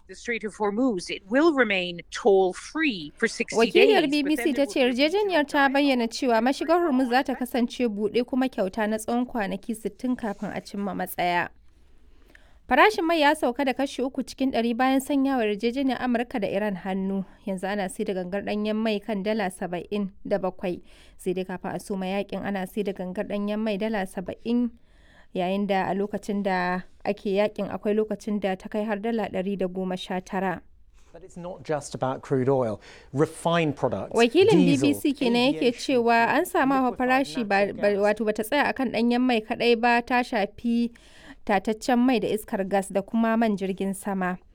the Strait of Hormuz, it will remain toll-free for 60 Wakiliyar days. but BBC then ta there ce will be yarjejeniyar ta bayyana cewa mashigar Hormuz za ta kasance buɗe kuma kyauta na tsawon kwanaki 60 kafin a cimma matsaya. Farashin mai ya sauka da kashi uku cikin ɗari bayan sanyawa yarjejeniyar Amurka da Iran hannu. Yanzu ana sai da gangar ɗanyen mai kan dala saba'in da bakwai. Sai dai kafin a soma yakin ana sai da gangar ɗanyen mai dala saba'in yayin da a lokacin da ake yakin akwai lokacin da ta kai har dala ɗari da goma sha tara. But it's not just about crude oil. Refined products, Wakilin diesel, BBC kenan yake aviation cewa an samu hawa liquefied farashi ba natural ba- gas. wato bata tsaya akan ɗanyen mai kaɗai ba ta shafi tataccen mai da iskar gas da kuma man jirgin sama.